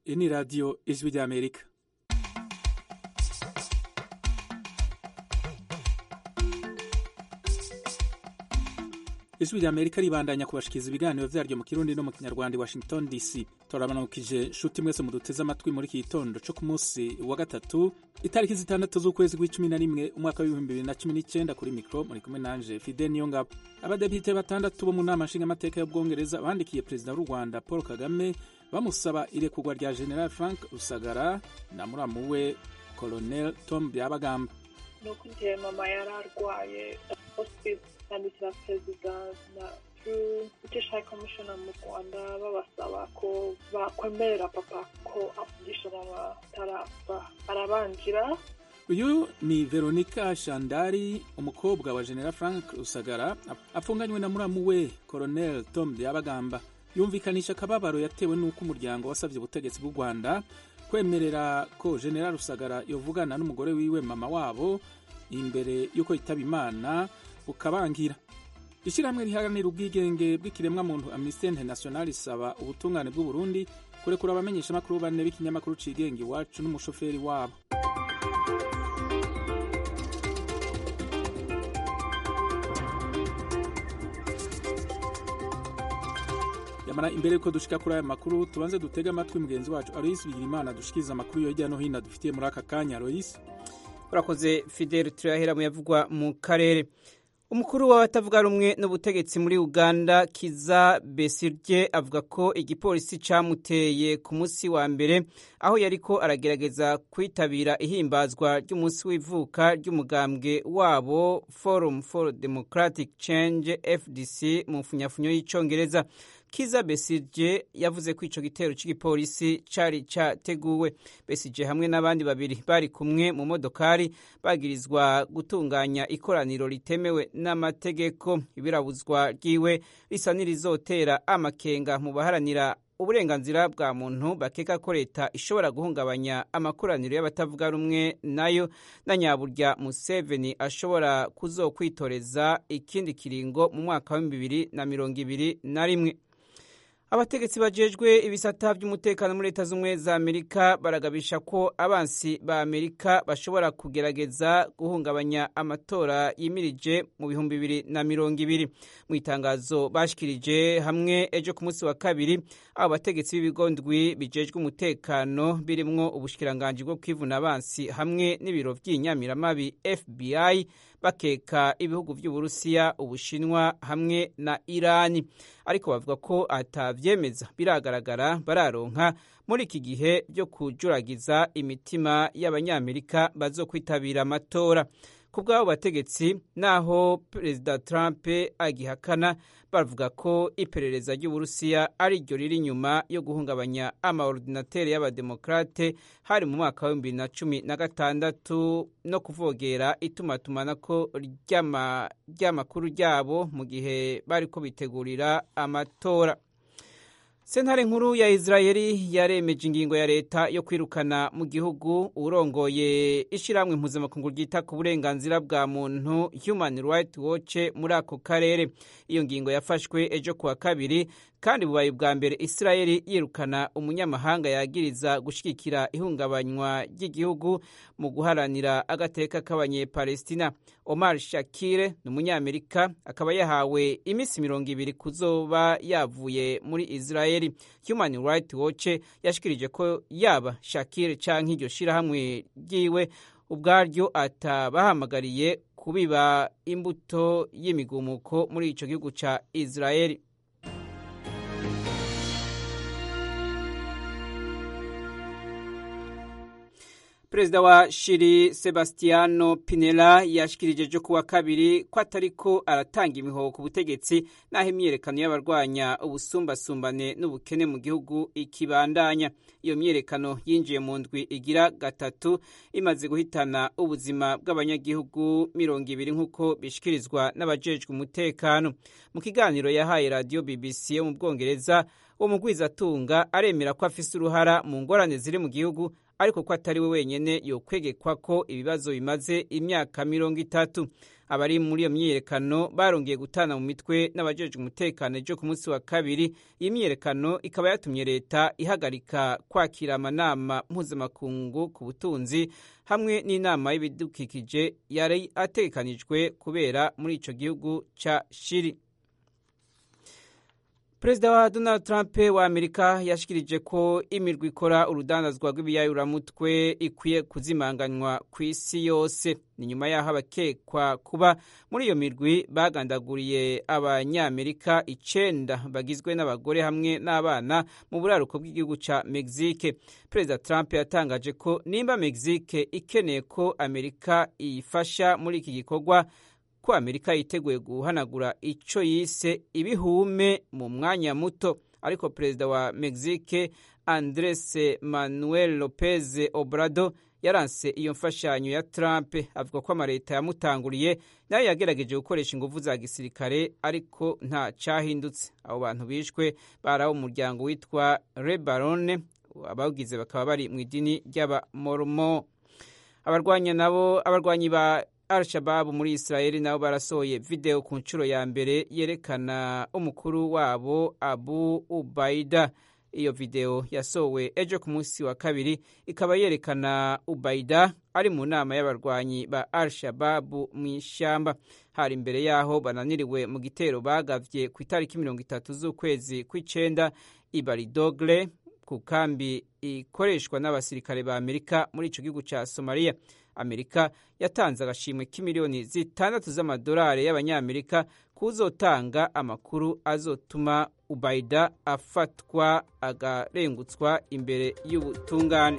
Iyi ni radiyo ijwi ry'Amerika. ijwi ry'Amerika ribandanya kubashikiriza ibiganiro vyaryo mu kirundi no mu kinyarwanda i Washington DC. Turabanukije nshuti mwese muduteze amatwi muri iki gitondo co ku munsi wa gatatu itariki zitandatu z'ukwezi kw'icumi na rimwe umwaka w'ibihumbi bibiri na cumi n'icenda kuri mikro muri kumwe nanje Fide Niyongabo. Abadepite batandatu bo mu nama nshingamateka y'Ubwongereza bandikiye perezida w'u Rwanda Paul Kagame bamusaba irekurwa rya General Frank Rusagara na muramu we Colonel Tom Byabagamba. ni uko igihe mama yari arwaye hospice yandikira perezida na british high commissioner mu rwanda babasaba ko bakwemerera papa ko avugisha mama atarapfa arabanjira uyu ni veronica shandari umukobwa wa general frank rusagara apfunganywe na muramu we colonel tom byabagamba yumvikanisha akababaro yatewe n'uko umuryango wasabye ubutegetsi bw'u rwanda kwemerera ko general rusagara yovugana n'umugore wiwe mama wabo imbere y'uko yitaba imana bukabangira ishyirahamwe riharanira ubwigenge bw'ikiremwamuntu amnesty international isaba ubutungane bw'uburundi kurekura abamenyeshamakuru bane b'ikinyamakuru cigenga iwacu n'umushoferi wabo yamara imbere yuko dushika kuri aya makuru tubanze dutege amatwi mugenzi wacu aloyisi bigirimana dushikiriza amakuru yo hirya no hino dufitiye muri aka kanya aloyisi urakoze fidel turahera mu yavugwa mu karere umukuru w'abatavuga rumwe n'ubutegetsi muri uganda kiza besirye avuga ko igipolisi camuteye ku munsi wa mbere aho yariko aragerageza kwitabira ihimbazwa ry'umunsi w'ivuka ry'umugambwe wabo forum for democratic change fdc mu mfunyafunyo y'icongereza kiza besije yavuze ko ico gitero c'igipolisi cari categuwe besije hamwe n'abandi babiri bari kumwe mu modokari bagirizwa gutunganya ikoraniro ritemewe n'amategeko ibirabuzwa ryiwe risa n'irizotera amakenga mu baharanira uburenganzira bwa muntu bakeka ko leta ishobora guhungabanya amakoraniro y'abatavuga rumwe nayo na nyaburya museveni ashobora kuzokwitoreza ikindi kiringo mu mwaka wa bibiri na mirongo ibiri na rimwe abategetsi bajejwe ibisata by'umutekano muri leta z'ubumwe za amerika baragabisha ko abansi ba amerika bashobora kugerageza guhungabanya amatora yimirije mu bihumbi bibiri na mirongo ibiri mu itangazo bashikirije hamwe ejo ku munsi wa kabiri abo bategetsi b'ibigo ndwi bijejwe umutekano birimwo ubushikiranganji bwo kwivuna abansi hamwe n'ibiro vy'inyamiramabi fbi bakeka ibihugu vy'uburusiya ubushinwa hamwe na irani ariko bavuga ko atavyemeza biragaragara bararonka muri iki gihe byo kujuragiza imitima y'abanyamerika bazokwitabira amatora ku bw'abo bategetsi naho perezida trump agihakana bavuga ko iperereza ry'uburusiya ari ryo riri inyuma yo guhungabanya amaordinateri y'abademokrate hari mu mwaka wa bibiri na cumi na gatandatu no kuvogera itumatumanako ry'amakuru ryabo mu gihe bariko bitegurira amatora sentare nkuru ya israeli yaremeje ingingo ya leta yo kwirukana mu gihugu urongoye ishyirahamwe mpuzamakungu ryita ku burenganzira bwa muntu human right watch muri ako karere iyo ngingo yafashwe ejo kuwa kabiri kandi bubaye ubwa mbere israeli yirukana umunyamahanga yagiriza gushyigikira ihungabanywa ry'igihugu mu guharanira agateka k'abanyepalestina omar shakire ni umunyamerika akaba yahawe iminsi mirongo ibiri kuzoba yavuye muri israeli human right watch yashikirije ko yaba shakire canke iryo shirahamwe ryiwe ubwaryo atabahamagariye kubiba imbuto y'imigumuko muri ico gihugu ca israeli perezida wa shiri sebastiano pinela yashikirije ejo kuwa kabiri ko atariko aratanga imihoho ku butegetsi n'aho imyiyerekano y'abarwanya ubusumbasumbane n'ubukene mu gihugu ikibandanya iyo myiyerekano yinjiye mu ndwi igira gatatu imaze guhitana ubuzima bw'abanyagihugu mirongo ibiri nk'uko bishikirizwa n'abajejwe umutekano mu kiganiro yahaye radiyo bbc yo mu bwongereza uwo mugwizatunga aremera ko afise uruhara mu ngorane ziri mu gihugu ariko ko atari we wenyene yokwegekwa ko ibibazo bimaze imyaka mirongo itatu abari muri iyo myiyerekano barongeye gutana mu mitwe n'abajejwe umutekano ejo ku munsi wa kabiri iyi myiyerekano ikaba yatumye leta ihagarika kwakira amanama mpuzamakungu ku butunzi hamwe n'inama y'ibidukikije yari ategekanijwe kubera muri ico gihugu ca shiri perezida wa donald trump wa amerika yashikirije ko imirwi ikora urudandazwa rw'ibiyayuramutwe ikwiye kuzimanganywa ku isi yose ni nyuma y'aho abakekwa kuba muri iyo mirwi bagandaguriye abanyamerika icenda bagizwe n'abagore hamwe n'abana mu buraruko bw'igihugu ca mexique perezida trump yatangaje ko nimba mexique ikeneye ko amerika iyifasha muri iki gikorwa ko amerika yiteguye guhanagura ico yise ibihume mu mwanya muto ariko perezida wa mexique andres manuel lopez obrado yaranse iyo mfashanyo ya trump avuga ko amaleta yamutanguriye nayo yagerageje gukoresha inguvu za gisirikare ariko nta cahindutse abo bantu bishwe bari abo umuryango witwa rebarone abawugize bakaba bari mu idini ry'abamormo abarwanya nabo abarwanyi ba al-shababu muri israeli nabo barasohoye video ku nshuro ya mbere yerekana umukuru wabo abu ubaida iyo video yasohowe ejo ku munsi wa kabiri ikaba yerekana ubaida ari mu nama y'abarwanyi ba al-shababu mu ishyamba hari imbere y'aho bananiriwe mu gitero bagavye ku itariki mirongo itatu z'ukwezi kw'icenda ibaridogle ku kambi ikoreshwa n'abasirikare ba amerika muri ico gihugu ca somaliya amerika yatanze agashimwe k'imiliyoni zitandatu z'amadolari y'abanyamerika kuzotanga amakuru azotuma ubaida afatwa agarengutswa imbere y'ubutungane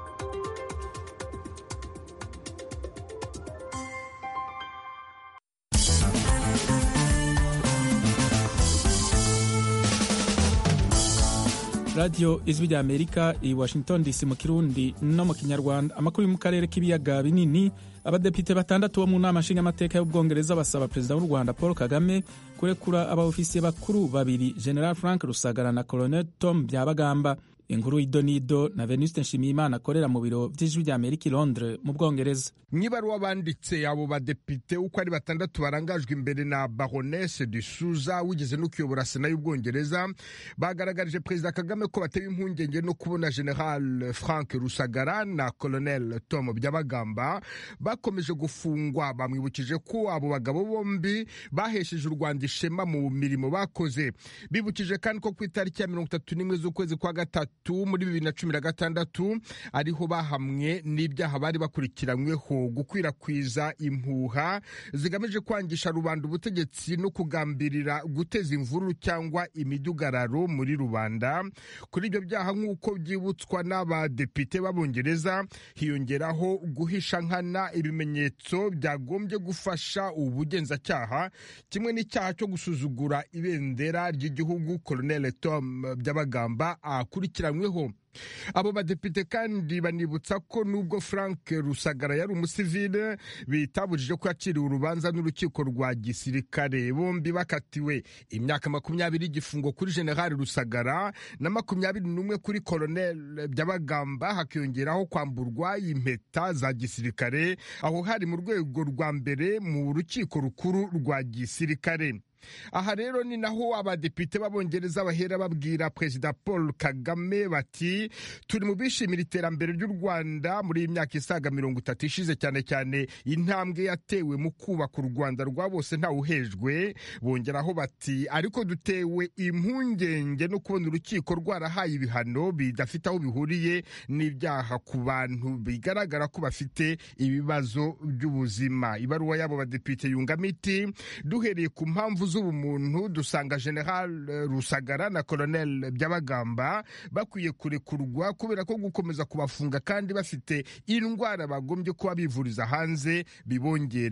radiyo ijwi rya amerika i washington dc mu kirundi no mu kinyarwanda amakuru yo mu karere k'ibiyaga binini abadepite batandatu bo mu nama nshingamateka y'ubwongereza basaba perezida w'u rwanda paul kagame kurekura abaofisiye bakuru babiri general frank rusagara na colonel tom byabagamba inkuru y'idonido na venuste nshimiyimana akorera mu biro by'ijwi rya amerika i londres mu bwongereza mwibaruwa banditse abo badepite uko ari batandatu barangajwe imbere na baronese de suza wigeze no kuyobora sena y'ubwongereza bagaragarije perezida kagame ko batewe impungenge no kubona general frank rusagara na colonel tom byabagamba bakomeje gufungwa bamwibukije ko abo bagabo bombi bahesheje u rwanda ishema mu mirimo bakoze bibukije kandi ko ku itariki ya mirongo itatu n'imwe z'ukwezi kwa gatatu muri bibiri na cumi na gatandatu ariho bahamwe n'ibyaha bari bakurikiranyweho gukwirakwiza impuha zigamije kwangisha rubanda ubutegetsi no kugambirira guteza imvururu cyangwa imidugararo muri rubanda kuri ibyo byaha nk'uko byibutswa n'abadepite b'abongereza hiyongeraho guhisha nkana ibimenyetso byagombye gufasha ubugenzacyaha kimwe n'icyaha cyo gusuzugura ibendera ry'igihugu colonel tom byabagamba akurikiranyweho abo badepite kandi banibutsa ko nubwo frank rusagara yari umusivile bitabujije ko yaciriwe urubanza n'urukiko rwa gisirikare bombi bakatiwe imyaka makumyabiri y'igifungo kuri generali rusagara na makumyabiri n'umwe kuri kolonel byabagamba hakiyongeraho kwamburwa impeta za gisirikare aho hari mu rwego rwa mbere mu rukiko rukuru rwa gisirikare aha rero ni naho abadepite b'abongereza bahera babwira perezida paul kagame bati turi mu bishimira iterambere ry'u rwanda muri iyi myaka isaga mirongo itatu ishize cyane cyane intambwe yatewe mu kubaka u rwanda rwa bose ntawuhejwe bongeraho bati ariko dutewe impungenge no kubona urukiko rwarahaye ibihano bidafite aho bihuriye n'ibyaha ku bantu bigaragara ko bafite ibibazo by'ubuzima ibaruwa y'abo badepite yungamo iti duhereye ku mpamvu z'ubumuntu dusanga general rusagara na colonel byabagamba bakwiye kurekurwa kubera ko gukomeza kubafunga kandi bafite indwara bagombye kuba bivuriza hanze bibongerera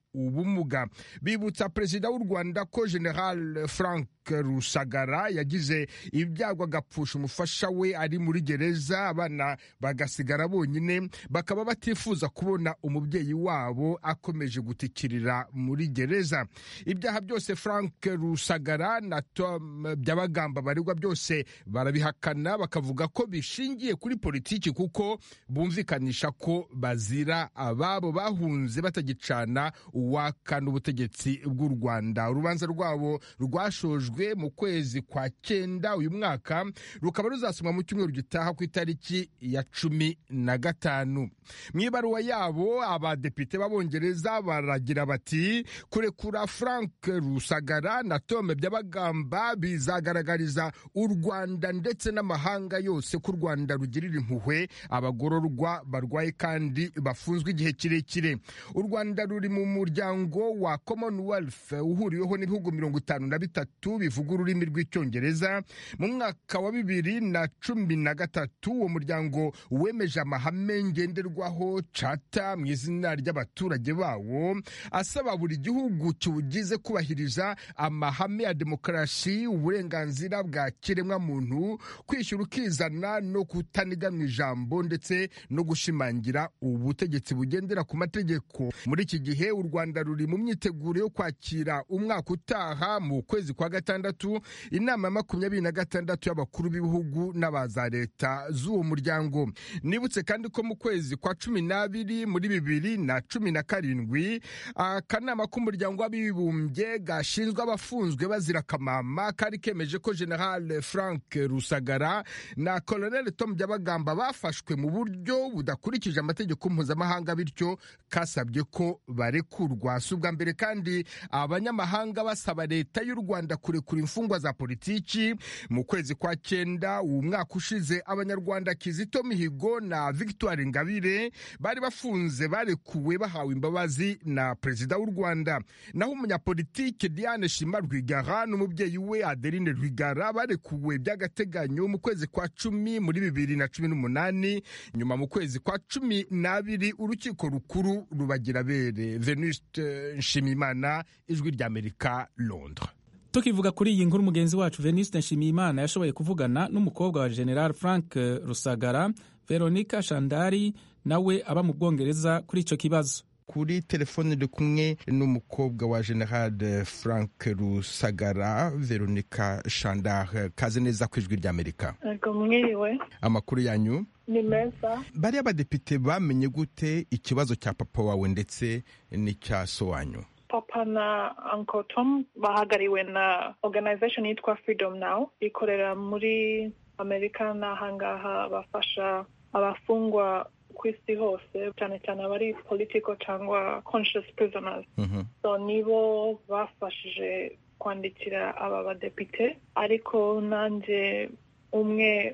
ubumuga bibutsa perezida w'u rwanda ko general frank rusagara yagize ibyago agapfusha umufasha we ari muri gereza abana bagasigara bonyine bakaba batifuza kubona umubyeyi wabo akomeje gutikirira muri gereza ibyaha byose frank rusagara na tom byabagamba baregwa byose barabihakana bakavuga ko bishingiye kuri politiki kuko bumvikanisha ko bazira ababo bahunze batagicana uwaka n'ubutegetsi bw'u rwanda urubanza rwabo rwashojwe mu kwezi kwa cyenda uyu mwaka rukaba ruzasomwa mu cyumweru gitaha ku itariki ya cumi na gatanu mu ibaruwa yabo abadepite b'abongereza baragira bati kurekura frank rusagara na tome byabagamba bizagaragariza u rwanda ndetse n'amahanga yose ko u rwanda rugirira impuhwe abagororwa barwaye kandi bafunzwe igihe kirekire u rwanda ruri mu muryango wa commonwealth uhuriweho n'ibihugu mirongo itanu na bitatu bivuga ururimi rw'icyongereza mu mwaka wa bibiri na cumi na gatatu uwo muryango wemeje amahame ngenderwaho cata mu izina ry'abaturage bawo asaba buri gihugu kiwugize kubahiriza amahame ya demokarasi uburenganzira bwa kiremwamuntu kwishyura ukizana no kutaniga mu ijambo ndetse no gushimangira ubutegetsi bugendera ku mategeko muri iki gihe u rwanda ruri mu myiteguro yo kwakira umwaka utaha mu kwezi kwa gatandatu inama ya makumyabiri na gatandatu y'abakuru b'ibihugu n'abaza leta z'uwo muryango nibutse kandi ko mu kwezi kwa cumi n'abiri muri bibiri na cumi na karindwi akanama k'umuryango w'abibumbye gashinzwe abafunzwe bazira akamama kari kemeje ko general frank rusagara na colonel tom byabagamba bafashwe mu buryo budakurikije amategeko mpuzamahanga bityo kasabye ko barekurwa si ubwa mbere kandi abanyamahanga basaba leta y'u rwanda kurekura imfungwa za politiki mu kwezi kwa cyenda uwo mwaka ushize abanyarwanda kizito mihigo na victoire ingabire bari bafunze barekuwe bahawe imbabazi na perezida w'u rwanda naho umunyapolitike diane shima rwigara n'umubyeyi we adeline rwigara barekuwe by'agateganyo mu kwezi kwa cumi muri bibiri na cumi n'umunani nyuma mu kwezi kwa cumi n'abiri urukiko rukuru rubagira bere venuste nshimimana ijwi ry'amerika londres tukivuga kuri iyi nkuru mugenzi wacu veniste nshimiyimana yashoboye kuvugana n'umukobwa wa general frank rusagara veronica shandari nawe aba mu bwongereza kuri icyo kibazo kuri telefone iri kumwe n'umukobwa wa general frank rusagara veronica shandar kaze neza ku ijwi ry'amerika Ego mwiriwe amakuru yanyu ni meza bariya badepite bamenye gute ikibazo cya papa wawe ndetse n'icya so wanyu papa na uncle tom bahagariwe na organization yitwa freedom now ikorera muri amerika n'ahangaha bafasha abafungwa ku isi hose cyane cyane abari political cyangwa conscious prisoners Mhm. so nibo bafashije kwandikira aba badepite ariko nanjye umwe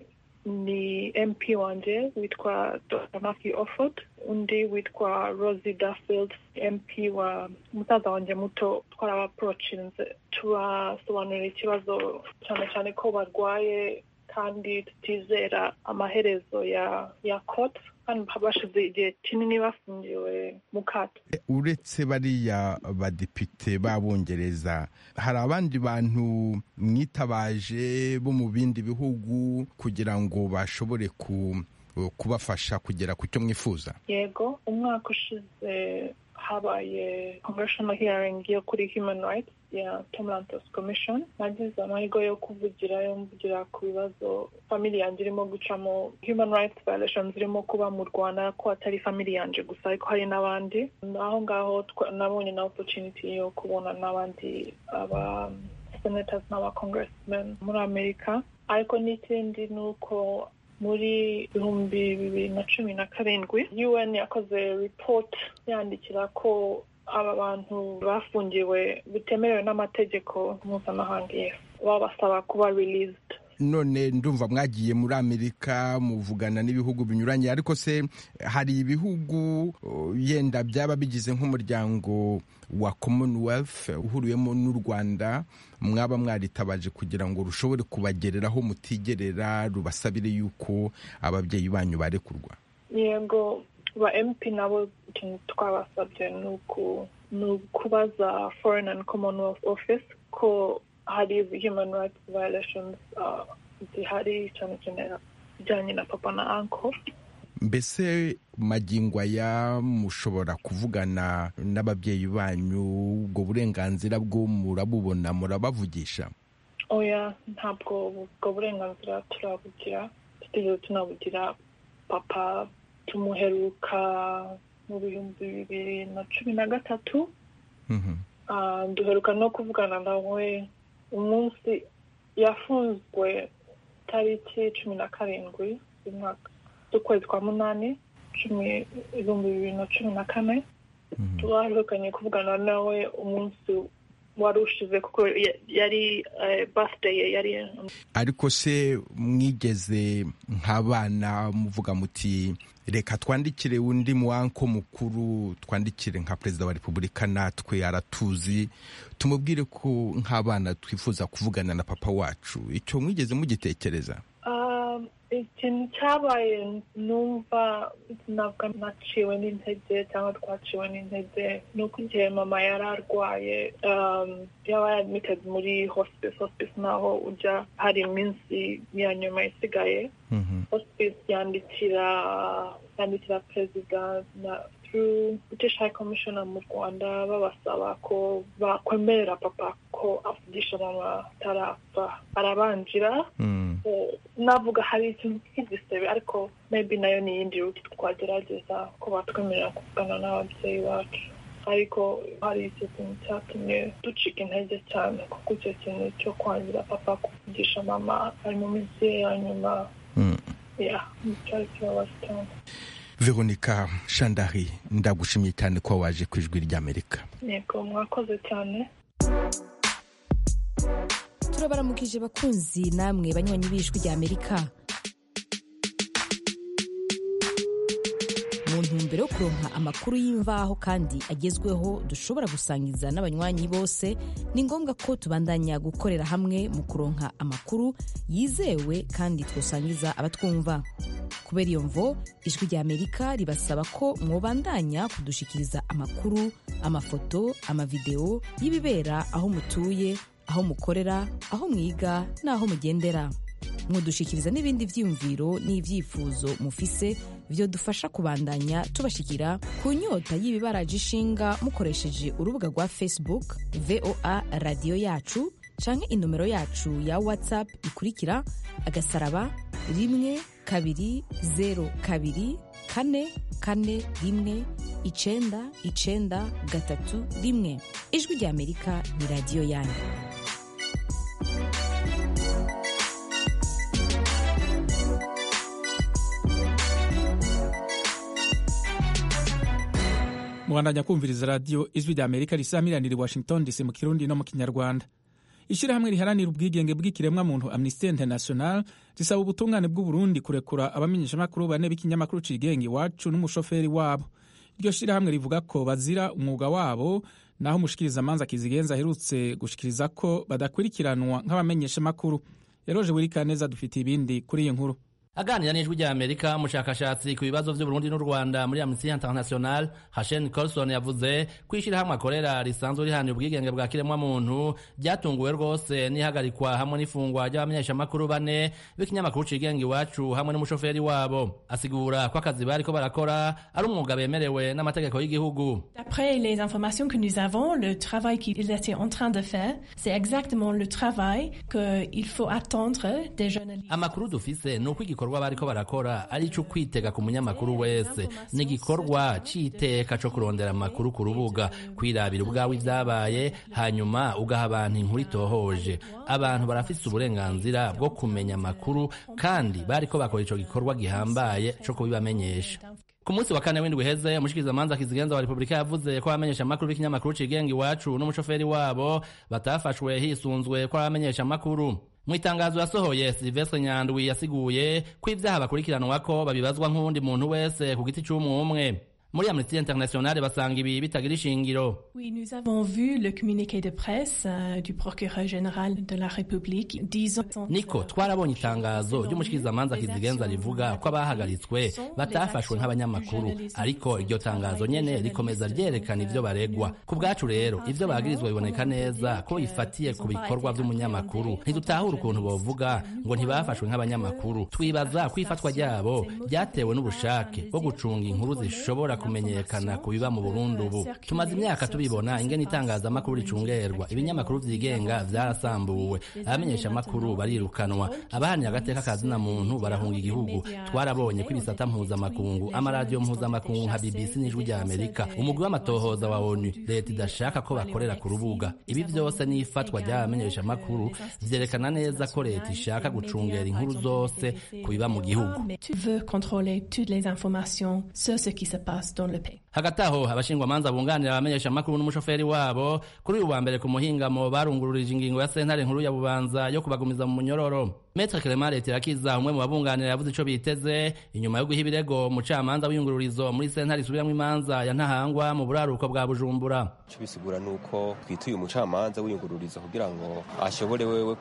ni mp wanjye witwa dr matthew offord undi witwa rosie duffield mp wa musaza wanjye muto twarabaporochinze tubasobanurira ikibazo cyane cyane ko barwaye kandi tutizera amaherezo ya ya court kandi bashize igihe kinini bafungiwe mu kato uretse bariya badepite b'abongereza hari abandi bantu mwitabaje bo mu bindi bihugu kugira ngo bashobore ku kubafasha kugera ku cyo mwifuza yego umwaka ushize habaye congressional hearing yo kuri human rights ya Tom Lantos Commission nagize amahirwe yo kuvugirayo mvugira ku bibazo family yanjye irimo gucamo human rights violations zirimo kuba mu Rwanda ko atari family yanjye gusa ariko hari n'abandi aho ngaho twa- nabonye na opportunity yo kubona n'abandi aba senators n'aba congressmen muri Amerika ariko n'ikindi ni uko muri ibihumbi bibiri na cumi na karindwi un yakoze report yandikira ko aba bantu bafungiwe bitemerewe n'amategeko mpuzamahanga yes babasaba kuba released none ndumva mwagiye muri amerika muvugana n'ibihugu binyuranye ariko se hari ibihugu uh, yenda byaba bigize nk'umuryango wa commonwealth uhuriwemo n'u rwanda mwaba mwaritabaje kugira ngo rushobore kubagereraho mutigerera rubasabire yuko ababyeyi banyu barekurwa yego ba mp nabo ikintu twabasabye ni uku ni ukubaza foreign and commonwealth office ko hari human rights violations uh, zihari cyane cyane bijyanye na papa na anko mbese magingo aya mushobora kuvugana n'ababyeyi banyu ubwo burenganzira bwo murabubona murabavugisha oya ntabwo ubwo burenganzira turabugira tutigeze tunabugira papa tumuheruka mu bihumbi bibiri na cumi na gatatu Ah, duheruka no kuvugana nawe umunsi yafunzwe tariki cumi na karindwi z'umwaka z'ukwezi kwa munani cumi ibihumbi bibiri na cumi na kane twaherukanye kuvugana nawe umunsi wari ushize kuko ya- yari eh, birthday ye yari ariko se mwigeze nk'abana muvuga muti reka twandikire undi muwanko mukuru twandikire nka perezida wa repubulika natwe aratuzi tumubwire ko nk'abana twifuza kuvugana na papa wacu icyo mwigeze mugitekereza Ah, ikintu cyabaye numva ntabwo naciwe n'intege cyangwa twaciwe n'intege ni uko igihe mama yari arwaye um, yaba admitted muri hospice hospice naho ujya hari iminsi ya nyuma isigaye hospice yandikira yandikira perezida na through british high commissioner mu rwanda babasaba ko bakwemerera papa ko avugisha mama atarapfa arabanjira Eh, navuga hari ikintu cy'igisebe ariko maybe nayo ni iyindi ruti twagerageza ko batwemerera kuvugana n'ababyeyi bacu ariko hari icyo kintu cyatumye ducika intege cyane kuko icyo kintu cyo kwangira papa kuvugisha mama ari mu minsi ye ya nyuma ya cyari kibabaje cyane veronica shandari ndagushimiye cyane ko waje ku ijwi ry'amerika yego mwakoze cyane turabaramukije bakunzi namwe banywanyi b'ijwi rya amerika mu ntumbero yo kuronka amakuru y'imvaho kandi agezweho dushobora gusangiza n'abanywanyi bose ni ngombwa ko tubandanya gukorera hamwe mu kuronka amakuru yizewe kandi twosangiza abatwumva kubera iyo mvo ijwi rya amerika ribasaba ko mwobandanya kudushikiriza amakuru amafoto amavideo y'ibibera aho mutuye aho mukorera aho mwiga n'aho mugendera mwodushikiriza n'ibindi vyiyumviro n'ivyifuzo mufise vyodufasha kubandanya tubashikira ku nyota y'ibibaraje ishinga mukoresheje urubuga rwa facebook voa radiyo yacu canke inomero yacu ya whatsapp ikurikira agasaraba rimwe kabiri zero kabiri kane kane rimwe icenda icenda gatatu rimwe ijwi rya amerika ni radiyo yanyu mubandanya kumviriza radiyo ijwi rya amerika risamiranira i washington dc mu kirundi no mu kinyarwanda ishyirahamwe riharanira ubwigenge bw'ikiremwamuntu amnesty international risaba ubutungane bw'uburundi kurekura abamenyeshamakuru bane b'ikinyamakuru cigenga iwacu n'umushoferi wabo iryo shyirahamwe rivuga ko bazira umwuga wabo naho umushikirizamanza kizigenza aherutse gushikiriza ko badakurikiranwa nk'abamenyeshamakuru yaroje wirikaneza dufite ibindi kuri iyi nkuru aganira n'ijwi rya amerika umushakashatsi ku bibazo by'uburundi n'u rwanda muri amnesty international hashen colson yavuze ko ishyirahamwe akorera risanzwe rihanira ubwigenge bwa kiremwamuntu ryatunguwe rwose n'ihagarikwa hamwe n'ifungwa ry'abamenyeshamakuru bane b'ikinyamakuru cigenga iwacu hamwe n'umushoferi wabo asigura ko akazi bariko barakora ari umwuga bemerewe n'amategeko y'igihugu D'après les informations que nous avons, le travail qu'ils étaient en train de faire, c'est exactement le travail qu'il faut attendre des journalistes. amakuru dufise ni uko igikorwa bariko barakora ari ico kwitega ku munyamakuru wese ni igikorwa c'iteka co kurondera amakuru ku rubuga kwirabira ubwawe ivyabaye hanyuma ugaha abantu inkuru itohoje abantu barafise uburenganzira bwo kumenya amakuru kandi bariko bakora ico gikorwa gihambaye co kubibamenyesha ku munsi wa kane w'indwi uheze umushikirizamanza kizigenza wa repubulika yavuze ko abamenyesha amakuru b'ikinyamakuru cigenga iwacu n'umushoferi wabo batafashwe hisunzwe ko abamenyesha amakuru mu itangazo yasohoye silvestre nyandwi yasiguye ko ibyaha bakurikiranwako babibazwa nk'uwundi muntu wese ku giti c'umwe umwe muri amnesty international basanga ibi bitagira ishingiro Oui, nous avons vu le communiqué de presse euh, du procureur général de la République disant... niko twarabonye itangazo ry'umushikirizamanza kizigenza rivuga ko abahagaritswe batafashwe nk'abanyamakuru ariko iryo tangazo nyene rikomeza ryerekana ivyo baregwa ku bwacu rero ivyo bagirizwa biboneka neza ko bifatiye ku bikorwa vy'umunyamakuru ntidutahura ukuntu bovuga ngo ntibafashwe nk'abanyamakuru twibaza ko ifatwa ryabo ryatewe n'ubushake bwo gucunga inkuru zishobora kumenyekana ku biba mu Burundi ubu tumaze imyaka tubibona ingene itangazamakuru ricungerwa ibinyamakuru vyigenga vyarasambuwe abamenyesha amakuru barirukanwa abahanira agateka kazina muntu barahunga igihugu twarabonye ko ibisata mpuzamakungu amaradiyo mpuzamakungu nka BBC n'ijwi rya Amerika umugwi w'amatohoza wa ONU leta idashaka ko bakorera ku rubuga ibi vyose n'ifatwa ry'abamenyesha amakuru vyerekana neza ko leta ishaka gucungera inkuru zose ku biba mu gihugu Mais tu veux contrôler toutes les informations sur ce qui se passe dans le pays. hagati aho abashingwamanza bunganira abamenyesha amakuru n'umushoferi wabo kuri uyu wa mbere ku muhingamo barungururije ingingo ya sentare nkuru ya bubanza yo kubagumiza mu munyororo Maître Clement Letirakiza umwe mu babunganira yavuze ico biteze inyuma yo guha ibirego umucamanza w'iyungururizo muri sentare isubiramwo imanza ya Ntahangwa mu buraruko bwa Bujumbura icyo bisigura ni uko twituye umucamanza w'iyungururizo kugira ngo ashobore wewe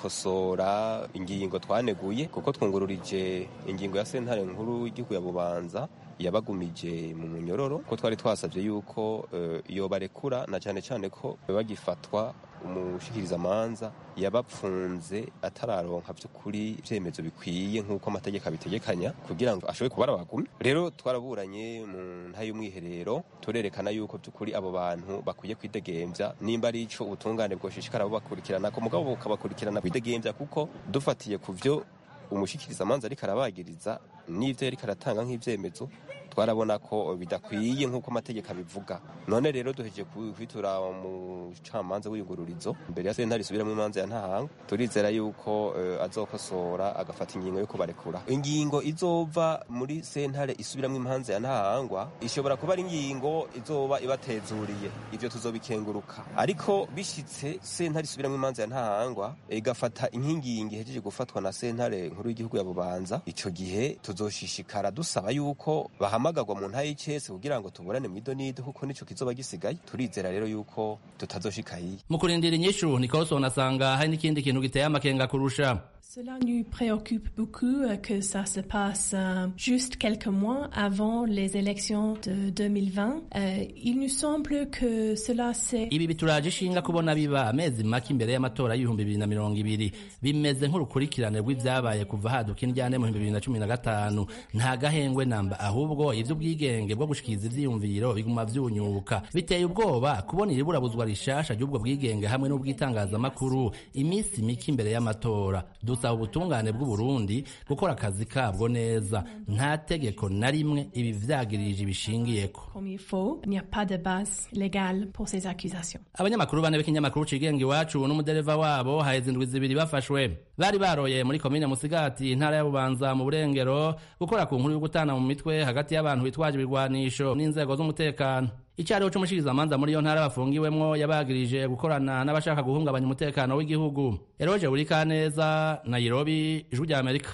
gukosora ingingo twaneguye kuko twungururije ingingo ya sentare nkuru y'igihugu ya bubanza yabagumije mu munyororo ko twari twasabye yuko uh, iyo barekura na cyane cyane ko bagifatwa umushikirizamanza yabapfunze atararonka by'ukuri ibyemezo bikwiye nk'uko amategeko abitegekanya kugira ngo ashobore kuba arabagume rero twaraburanye mu nta y'umwiherero turerekana yuko by'ukuri abo bantu bakwiye kwidegembya nimba ari ico ubutungane bwoshishikara bubakurikirana ko mugabo bukabakurikirana kwidegembya kuko dufatiye ku vyo umushikirizamanza ariko arabagiriza n'ivyo yariko aratanga nk'ivyemezo twarabona ko bidakwiye nk'uko amategeko abivuga none rero duhejeje kwitura umucamanza w'iyungururizo imbere ya sentare isubiramo imanza ya ntahanga turizera yuko uh, azokosora agafata ingingo yo kubarekura ingingo izova muri sentare isubiramo imanza ya ntahangwa ishobora kuba ari ingingo izoba ibatezuriye ivyo tuzobikenguruka ariko bishitse sentare isubiramo imanza ya ntahangwa igafata inkingingi ihejeje gufatwa na sentare nkuru y'igihugu ya bubanza ico gihe tuzoshishikara dusaba yuko bahamagarwa mu nta y'icese kugira ngo tuburane mu idonido kuko nico kizoba gisigaye turizera rero yuko tutazoshika hiye mu kurindira inyishu Nicholson asanga hari n'ikindi kintu giteye amakenga kurusha Cela nous préoccupe beaucoup euh, que ça se passe euh, juste quelques mois avant les élections de 2020. Euh, il nous semble que cela c'est... ibi bituraje ishinga kubona biba amezi make imbere y'amatora y'ibihumbi bibiri na mirongo ibiri bimeze nk'urukurikirane rw'ivyabaye kuva haduka indyane mu bihumbi bibiri na cumi na gatanu nta gahengwe namba ahubwo ivy'ubwigenge bwo gushikiriza ivyiyumviro biguma vyunyuka biteye ubwoba kubona iriburabuzwa rishasha ry'ubwo bwigenge hamwe n'ubw'itangazamakuru iminsi mike imbere y'amatora dusaba ubutungane bw'uburundi gukora akazi kabwo neza nta tegeko na rimwe ibi vyagirije ibishingiyeko Comme il faut, il n'y a pas de base légale pour ces accusations. abanyamakuru bane b'ikinyamakuru cigenga iwacu n'umudereva wabo haheze indwi zibiri bafashwe bari baroye muri komine musigati intara ya bubanza mu burengero gukora ku nkuru yo gutana mu mitwe hagati y'abantu bitwaje ibigwanisho n'inzego z'umutekano icyariho c'umushikirizamanza muri iyo ntara bafungiwemwo yabagirije gukorana n'abashaka guhungabanya umutekano w'igihugu eroje burikaneza nairobi ijwi rya amerika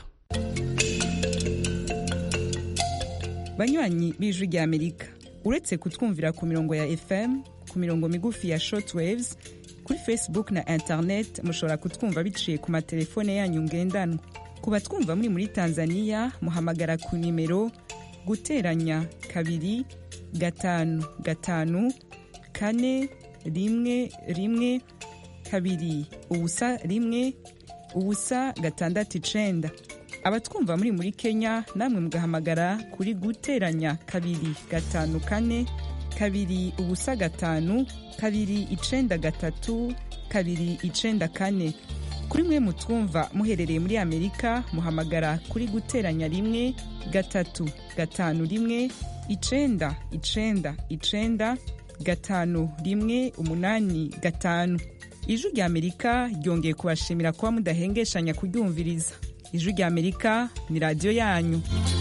banywanyi b'ijwi rya amerika uretse kutwumvira ku mirongo ya fm ku mirongo migufi ya shortwaves kuri facebook na internet mushobora kutwumva biciye ku matelefone yanyu ngendanwa ku batwumva muri muri tanzania muhamagara ku nimero guteranya kabiri gatanu gatanu kane rimwe rimwe kabiri ubusa rimwe ubusa gatandatu icenda abatwumva muri muri kenya namwe mugahamagara kuri guteranya kabiri gatanu kane kabiri ubusa gatanu kabiri icenda gatatu kabiri icenda kane kuri mwe mutwumva muherereye muri amerika muhamagara kuri guteranya rimwe gatatu gatanu rimwe icenda icenda icenda gatanu rimwe umunani gatanu ijwi rya amerika ryongeye kubashimira kuba mudahengeshanya kuryumviriza ijwi rya amerika ni radiyo yanyu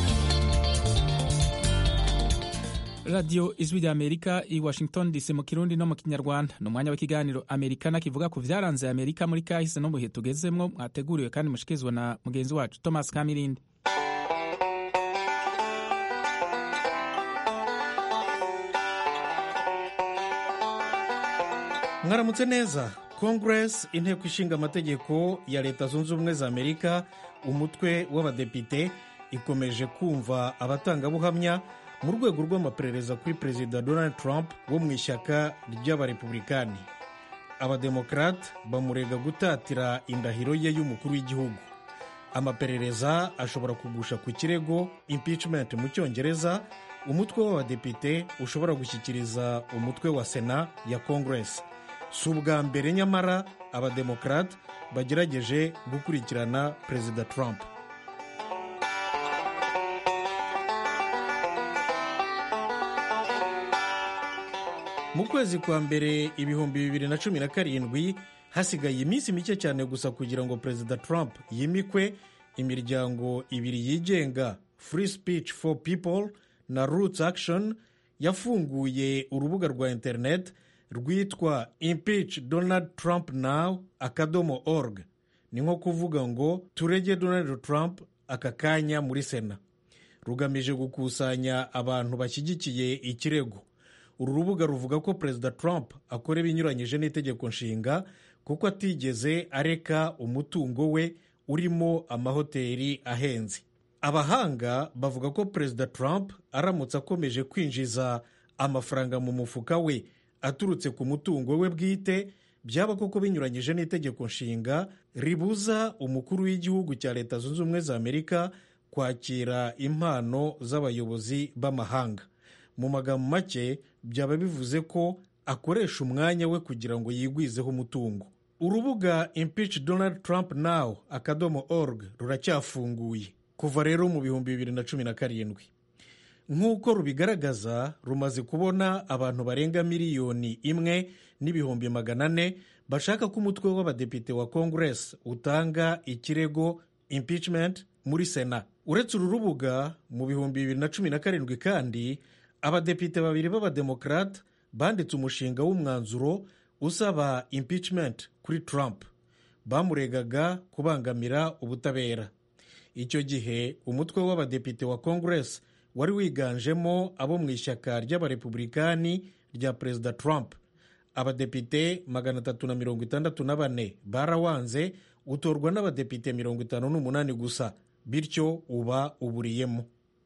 radiyo ijwi rya amerika i washington dc mu kirundi no mu kinyarwanda ni umwanya w'ikiganiro amerikana kivuga ku byaranze amerika muri kahise no mu bihe tugezemwo mwateguriwe kandi mushikirizwa na mugenzi wacu thomas kamirindi mwaramutse neza congress inteko ishinga amategeko ya leta zunze ubumwe za amerika umutwe w'abadepite ikomeje kumva abatangabuhamya mu rwego rw'amaperereza kuri perezida donald trump wo mu ishyaka ry'abarepublikani abademokarate bamurega gutatira indahiro ye y'umukuru w'igihugu amaperereza ashobora kugusha ku kirego impeachment mu cyongereza umutwe w'abadepite ushobora gushyikiriza umutwe wa sena ya congress si ubwa mbere nyamara abademokarate bagerageje gukurikirana perezida trump mu kwezi kwa mbere ibihumbi bibiri na cumi na karindwi hasigaye iminsi mike cyane gusa kugira ngo perezida trump yimikwe imiryango ibiri yigenga free speech for people na roots action yafunguye urubuga rwa interineti rwitwa impeach donald trump now akadomo org ni nko kuvuga ngo turege donald trump aka kanya muri sena rugamije gukusanya abantu bashyigikiye ikirego uru rubuga ruvuga ko perezida trump akora ibinyuranyije n'itegeko nshinga kuko atigeze areka umutungo we urimo amahoteli ahenze abahanga bavuga ko perezida trump aramutse akomeje kwinjiza amafaranga mu mufuka we aturutse ku mutungo we bwite byaba koko binyuranyije n'itegeko nshinga ribuza umukuru w'igihugu cya leta zunze ubumwe za amerika kwakira impano z'abayobozi b'amahanga mu magambo make byaba bivuze ko akoresha umwanya we kugira ngo yigwizeho umutungo urubuga impeach donald trump now akadomo org ruracyafunguye kuva rero mu bihumbi bibiri na cumi na karindwi nk'uko rubigaragaza rumaze kubona abantu barenga miliyoni imwe n'ibihumbi magana ane bashaka ko umutwe w'abadepite wa congress utanga ikirego impeachment muri sena uretse uru rubuga mu bihumbi bibiri na cumi na karindwi kandi abadepite babiri b'abademokarate banditse umushinga w'umwanzuro usaba impeachment kuri trump bamuregaga kubangamira ubutabera icyo gihe umutwe w'abadepite wa congress wari wiganjemo abo mu ishyaka ry'abarepublikani rya perezida trump abadepite magana atatu na mirongo itandatu na bane barawanze utorwa n'abadepite mirongo itanu n'umunani gusa bityo uba uburiyemo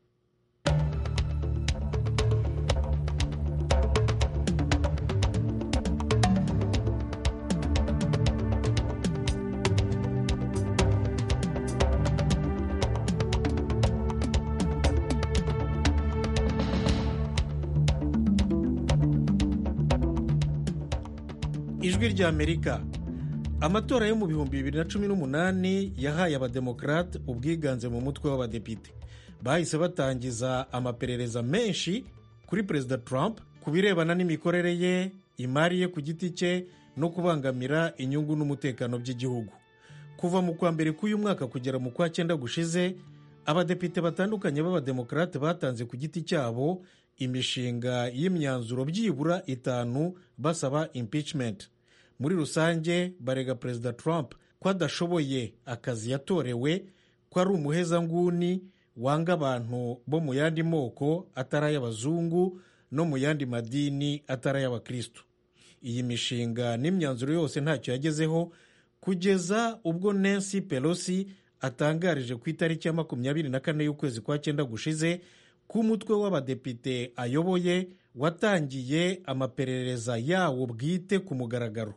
ijwi ry'amerika amatora yo mu bihumbi bibiri na cumi n'umunani yahaye abademokarate ubwiganze mu mutwe w'abadepite bahise batangiza amaperereza menshi kuri perezida trump ku birebana n'imikorere ye imari ye ku giti cye no kubangamira inyungu n'umutekano by'igihugu kuva mu kwa mbere k'uyu mwaka kugera mu kwa cyenda gushize abadepite batandukanye b'abademokarate batanze ku giti cyabo imishinga y'imyanzuro byibura itanu basaba impeachment muri rusange barega perezida trump ko adashoboye akazi yatorewe ko ari umuhezanguni wanga abantu bo mu yandi moko atari ay'abazungu no mu yandi madini atari ay'abakristo iyi mishinga n'imyanzuro yose ntacyo yagezeho kugeza ubwo nancy pelosi atangarije ku itariki ya makumyabiri na kane y'ukwezi kwa cyenda gushize ko umutwe w'abadepite ayoboye watangiye amaperereza yawo bwite ku mugaragaro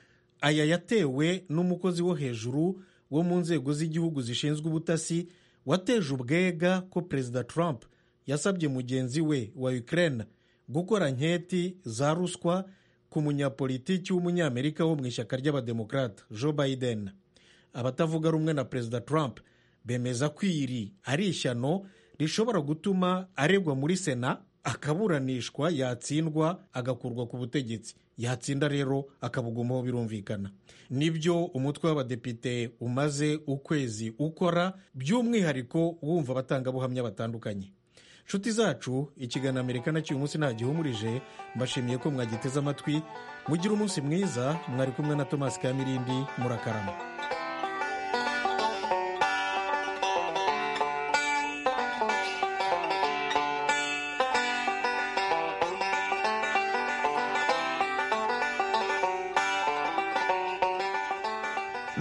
aya yatewe n'umukozi wo hejuru wo mu nzego z'igihugu zishinzwe ubutasi wateje ubwega ko perezida trump yasabye mugenzi we wa ukraine gukora nketi za ruswa ku munyapolitiki w'umunyamerika wo mu ishyaka ry'abademokarate joe biden abatavuga rumwe na perezida trump bemeza ko iri ari ishyano rishobora gutuma aregwa muri sena akaburanishwa yatsindwa agakurwa ku butegetsi yatsinda rero akabugumaho birumvikana nibyo umutwe w'abadepite umaze ukwezi ukora by'umwihariko wumva abatangabuhamya batandukanye nshuti zacu ikiganiro amerika nacyo uyu munsi ntagihumurije mbashimiye ko mwagiteze amatwi mugire umunsi mwiza mwari kumwe na tomasi kamirindi murakarama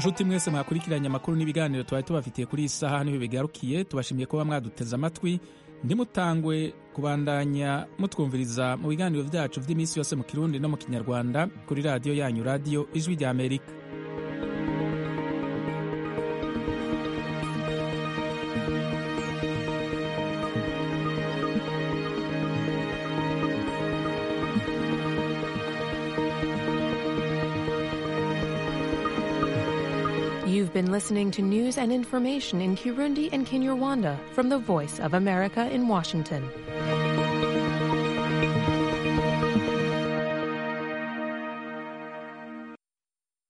nshuti mwese mwakurikiranye amakuru n'ibiganiro twari tubafitiye kuri iyi saha niho bigarukiye tubashimiye kuba mwaduteze amatwi ntimutangwe kubandanya mutwumviriza mu biganiro byacu by'iminsi yose mu kirundi no mu kinyarwanda kuri radiyo yanyu radiyo ijwi rya amerika You've been listening to news and information in Kirundi and Kinyarwanda from the Voice of America in Washington.